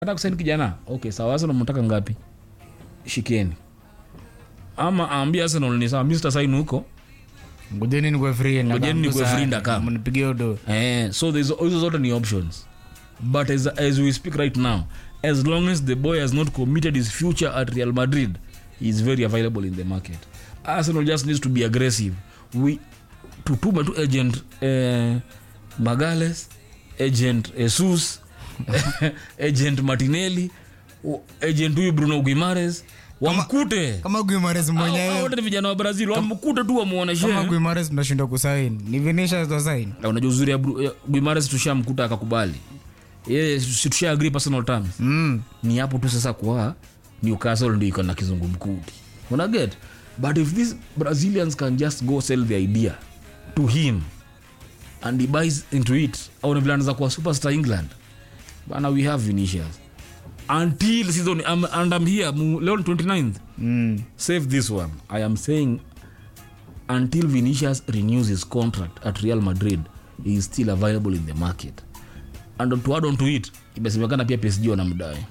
hata kusaini kijana okay sawa arsenal mnataka ngapi shikeni ama aambie arsenal ni sawa mi sitasaini huko ngojeni nikwe free na Ngojeni nikwe kamkusa- free ndaka. mnipigie udo eh, so there's- hizo zote ni options but as, as we speak right now as long as the boy has not committed his future at real madrid he is very available in the market arsenal just needs to be aggressive we tutume tu agent eh, magales agent jesus agent martinelli o- agent huyu bruno guimares wamkute kama guimares Hao- hao mwenyewe wote ni vijana wa brazil wamkute tu wamuoneshe kama guimares tunashindwa kusain ni vinisha tosain Na unajua uzuri ya Bru- ya guimares tushamkuta akakubali yeye si tusha agree personal terms mm. ni hapo tu sasa kwa newcastle ndio iko na kizungumkuti una get but if these brazilians can just go sell the idea to him and he buys into it au vile anaweza kuwa superstar england bana we have vinicius until season I'm, and I'm here mu- leo ni 29th Mm. save this one i am saying until vinicius renews his contract at real madrid he is still available in the market and to add on to it imesemekana pia psg wanamdai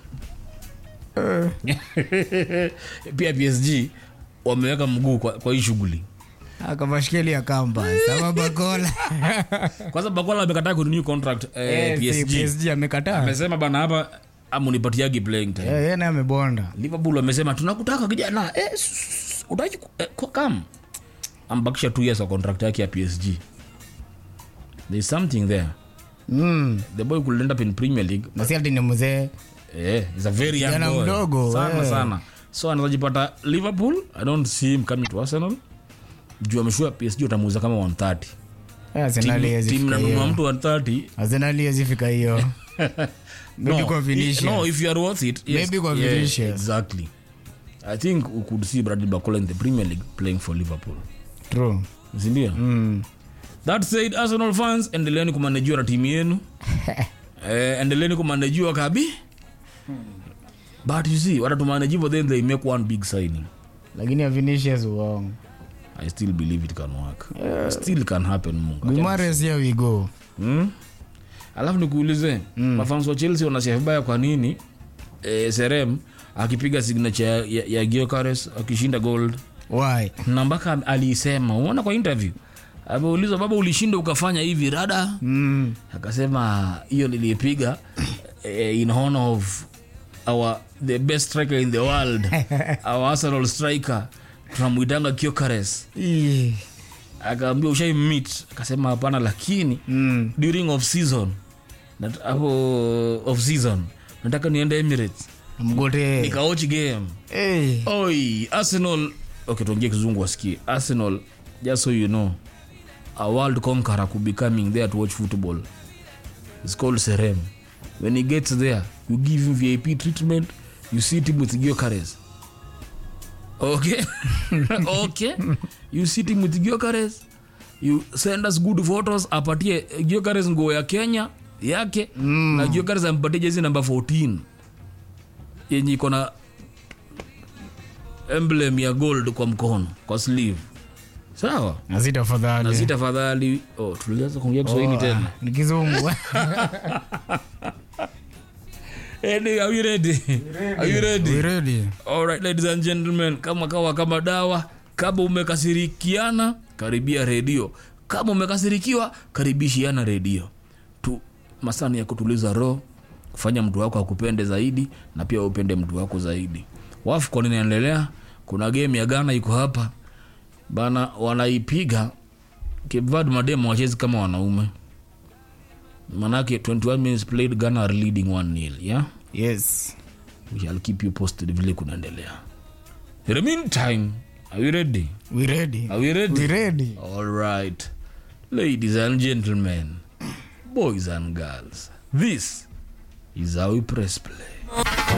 pia psg wameweka mguu kwa, kwa hii shughuli akavashikeli ya kamba sama bakola kwanza bakola amekataa kurenew contract eh, Eh, si psg PSG amekataa amesema bana hapa amunipatiagi playing time Eh, yeye naye amebonda liverpool wamesema tunakutaka kijana eh, s- s- utaki ku- eh, ko- kam ambakisha two years wa contract yake ya psg thereis something there mm. the boy could end up in premier league na si ati ni mzee eh, he's a very young Kijana boy. mdogo, sana eh. sana so anazajipata liverpool i don't see him coming to arsenal juu ameshua psg utamuuza kama 130 Eh, Arsenali haiwezi tim fika nanunua hiyo. mtu 130 Arsenali haiwezi fika hiyo Maybe kwa i- Vinicius. no if you are worth it yes, Maybe kwa yeah, Vinicius. exactly i think we could see bradley bacola in the premier league playing for liverpool True. sindio Mm. that said arsenal fans endeleeni kumanejiwa na timu yenu eh, endeleeni kumanejiwa kabi but you see watatumanejiwa then they make one big signing lakini ya Vinicius uongo i still believe it can work still can happen mungu guimares here we go hmm? alafu nikuulize mm. mafans wa chelsea wanasikia vibaya kwa nini eh, serem akipiga signature ya, ya, ya giocares akishinda gold why na mpaka aliisema umeona kwa interview ameulizwa baba ulishinda ukafanya hivi rada mm. akasema hiyo nilipiga eh, in honor of our the best striker in the world our arsenal striker tunamwitanga kiokares Ih. akaambia ushai meet akasema hapana lakini mm. during off season nat- hapo off season nataka niende emirates mgote nikaochi game hey. oi arsenal okay tuongee kizungu wasikie arsenal just so you know a world conqueror could be coming there to watch football it's called serem when he gets there you give him vip treatment you sit him with giocares okay okay you sit him with giocares you send us good photos apatie giocares nguo ya kenya yake mm. na giocares ampatie jezi namba 14 yenye iko na emblem ya gold kwa mkono kwa sleeve sawa nazita na fadhali si tafadhali oh, tulianza kuongea kiswahili tena ni kizungu Eddie, are you ready? Are you ready? We ready? Alright, ladies and gentlemen, kama kawa kama dawa, kama umekasirikiana karibia redio, kama umekasirikiwa karibishiana redio tu. Masani ya kutuliza roho, kufanya mtu wako akupende zaidi na pia upende mtu wako zaidi. Wafcon inaendelea, kuna game ya Ghana iko hapa bana, wanaipiga Cape Verde. Mademo wachezi kama wanaume, manake 21 minutes played, Ghana are leading 1-0 yeah yes we shall keep you posted vile kunaendelea in the meantime are you ready we ready are we ready we ready all right ladies and gentlemen boys and girls this is how we press play